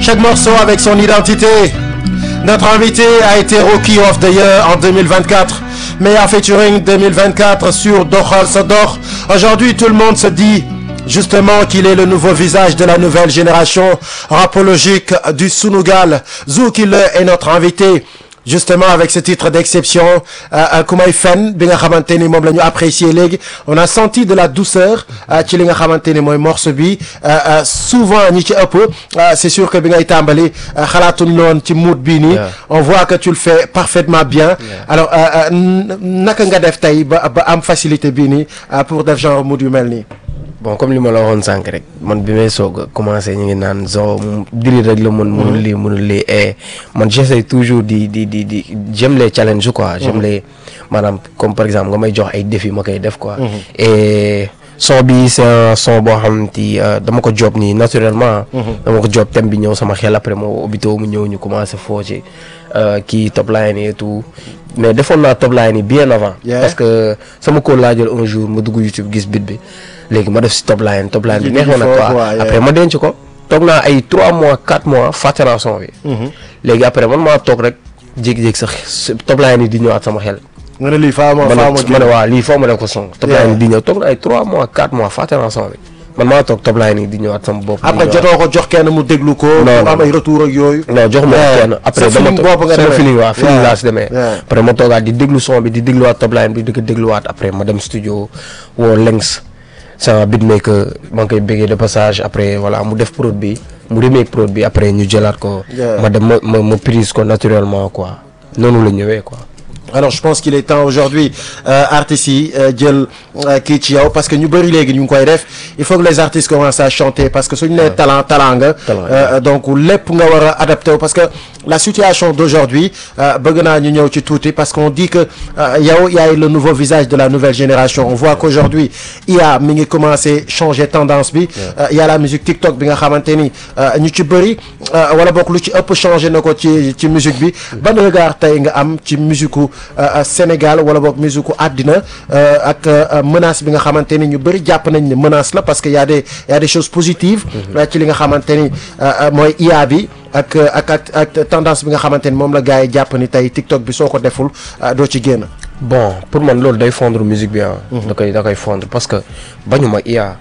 Chaque morceau avec son identité. Notre invité a été Rookie of the Year en 2024. Meilleur featuring 2024 sur Dokhal Sodor. Aujourd'hui, tout le monde se dit justement qu'il est le nouveau visage de la nouvelle génération rapologique du Sunugal. Zoukile est notre invité. justement avec ce titre d'exception ku may fen bi nga xamante ni moom la ñu apprécier léegi on a senti de la douceur ci li nga xamante ni mooy morceau bi souvent ñi ci ëpp c'est sûr que bi ngay tàmbali xalaatuñ loon ci mood bii nii on voit que tu le fais parfaitement bien alors naka nga def tey ba ba am facilité bii nii pour def genre mood yu mel nii bon comme li ma la waxoon sànq rek man bi may soog a commencé ñu ngi naan zo diri rek la mën mënul lii mënul lii et man j'essaie toujours di di di di j'aime les challenges quoi j'aime les maanaam comme par exemple nga may jox ay défis ma koy def quoi et son bi c'est un son boo xam ti dama ko job nii naturellement dama ko job thème bi ñëw sama xel après moo obito mu ñëw ñu commencé foo ci kii top line et tout mais defoon naa top line yi bien avant parce que sama ko laa jël un jour ma dugg YouTube gis bit bi léegi ma def si top line top line bi neex ma nag quoi après ma denc ko toog naa ay 3 mois 4 mois fàtte naa son bi léegi après man maa toog rek jékki-jékki sax top line yi di ñëwaat sama xel nga ne lii faa ma faa ma ne waaw lii foo ma def ko son top line yi di ñëw toog na ay 3 mois 4 mois fàtte naa son bi man maa toog top line yi di ñëwaat sama bopp après jotoo ko jox kenn mu déglu ko non am ay retour ak yooyu non jox ma kenn après dama toog sama feeling waaw feeling laa si demee Yeah. après ma toogaat di déglu son bi di dégluwaat top line bi di ko dégluwaat après ma dem studio woo Lengs sama beatmaker maa ngi koy béggee de passage après voilà mu def prod bi mu remake prod bi après ñu jëlaat ko Yeah. ma dem ma ma ma prise ko naturellement quoi noonu la ñëwee quoi alors je pense qu'il est temps aujourd'hui euh, artistes yi euh, jël euh, kii ci yow parce que ñu bëri léegi ñu ngi koy def il faut que les artistes commencent à chanter parce que suñu nee talent talent nga Talent, euh, donc lépp nga war a adapté wu parce que la situation d'aujourd'hui euh, bëgg naa ñu ñëw ci tuuti parce qu'on dit que euh, yow yaay le nouveau visage de la nouvelle génération on voit qu'aujourd'hui IA mi ngi commencé changer tendance bi euh, il y a la musique TikTok bi nga xamante ni euh, ñu ci bëri euh, wala bokk lu ci ëpp changé na ko ci ci musique bi ban regard tey nga am ci musique u euh, Sénégal wala boog musique u àddina euh, ak euh, menace bi nga xamante ni ñu bëri jàpp nañ ne menace la parce que y a des y a des choses positives euh, ci li nga xamante ni euh, euh, mooy IA bi ak euh, ak ak ak tendance bi nga xamante ni moom la gars yi jàpp ni tey TikTok bi soo ko deful euh, doo ci génn bon pour man loolu day fondre musique bi ah. da koy da koy fondre parce que bañuma IA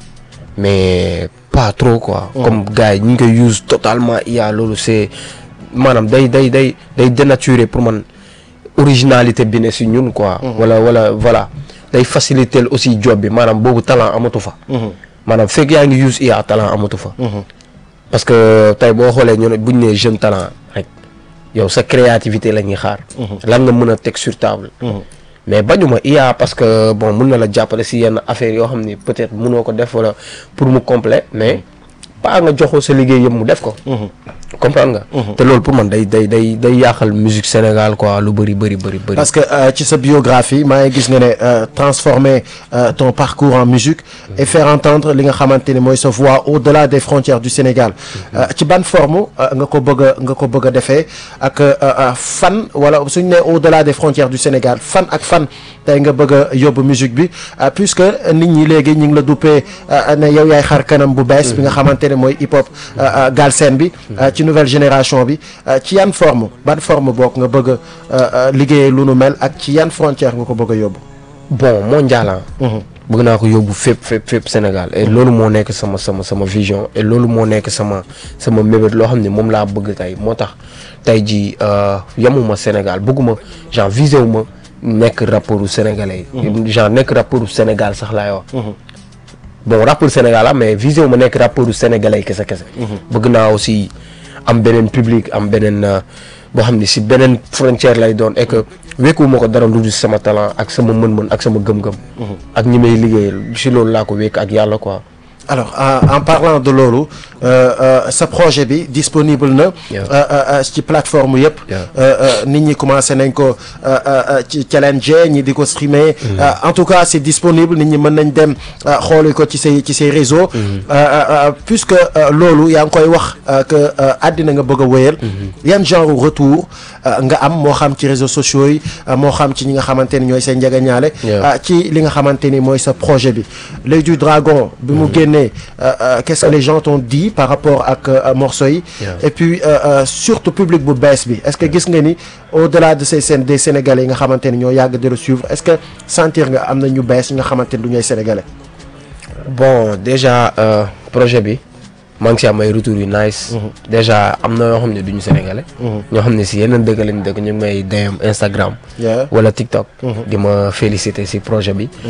mais pas trop quoi. comme gars yi ñu ngi koy use totalement IA loolu c'est maanaam day day day day dénaturer pour man originalité bi ne si ñun quoi. wala wala voilà day faciliter aussi job bi maanaam boobu talent amatu fa. maanaam fekk yaa ngi use IA talent amatu fa. parce que tey boo xoolee ñu ne bu ñu nee jeune talent rek yow sa créativité la ñuy xaar. lan nga mën a teg sur table. mais bañuma IA parce que bon mun na la jàppale si yenn affaires yoo xam ni peut-être mënoo ko def wala pour mu complet mais pas nga joxoo sa liggéey yëpp mu def ko. comprendre nga. te loolu pour man day day day day yàqal musique Sénégal quoi lu bëri bëri bëri bëri. parce que euh, ci sa biographie maa ngi gis nga ne euh, transformer euh, ton parcours en musique et faire entendre li nga xamante ni mooy sa voix au-delà des frontières du Sénégal Euh, ci ban forme euh, nga ko bëgg a nga ko bëgg a defee ak euh, euh, fan wala suñu ne au-delà des frontières du Sénégal fan ak fan tey nga bëgg a yóbbu musique bi euh, puisque nit ñi léegi ñu ngi la duppee euh, ne yow yaay xar kanam bu bees bi nga xamante ne mooy hip hop euh, euh, galsen bi euh, ci nouvelle génération bi euh, ci yan forme ban forme bokk nga bëgg a euh, euh, liggéeyee lu nu mel ak ci yan frontière nga ko bëgg a yóbbu bon mondial ah. bëgg naa ko yóbbu fépp fépp fépp Sénégal et loolu moo nekk sama sama sama vision et loolu moo nekk sama sama mébét loo xam ne moom laa bëgg tey moo tax tey jii yamuma Sénégal bëgguma genre visé wu ma nekk rappeuru sénégalais yi. genre nekk rappeuru Sénégal sax laay wax. bon rappeur Sénégal ah mais visé wu ma nekk rappeuru sénégalais yi kese kese. bëgg naa aussi am beneen public am beneen euh, boo xam ne si beneen frontière lay doon et que wékkuwuma ko dara lu dul sama talent ak sama mën-mën ak sama gëm-gëm. ak ñi may liggéeyal si loolu laa ko wékk ak yàlla quoi. alors en, en parlant de loolu euh, euh, sa projet bi disponible na Yeah. euh, euh, ci plateforme yëpp Yeah. euh, euh, nit ñi commencé nañ ko euh, euh, ci challenge ñi di ko streamer Euh, en tout cas c'est disponible nit ñi mën nañ dem euh, xooli ko ci say ci say réseaux Euh, euh, euh, puisque euh, loolu yaa ngi koy wax euh, que euh, àddina nga bëgg a wéyal yan genre retour euh, nga am moo xam ci réseaux sociaux yi euh, moo xam ci ñi nga xamante ni ñooy say njagañaale Yeah. euh, ci li nga xamante ni mooy sa projet bi l'œil du dragon bi mu génnee génnee euh, euh, qu'est-ce que les gens t'ont dit par rapport ak euh, morceaux yi Yeah. et puis euh, euh, surtout public bu bees bi est-ce que gis nga ni au-delà de ces scènes des sénégalais yi nga xamante ni ñoo yàgg di la suivre est-ce que sentir nga am na ñu bees yi nga xamante ni du ñooy sénégalais bon déjà euh, projet bi maa ngi si am ay retours yu nice. déjà am na yoo xam ne duñu sénégalais. ñoo xam ne si yeneen dëkk lañ dëkk ñu ngi may DM Instagram. Yeah. wala TikTok. di ma féliciter si projet bi.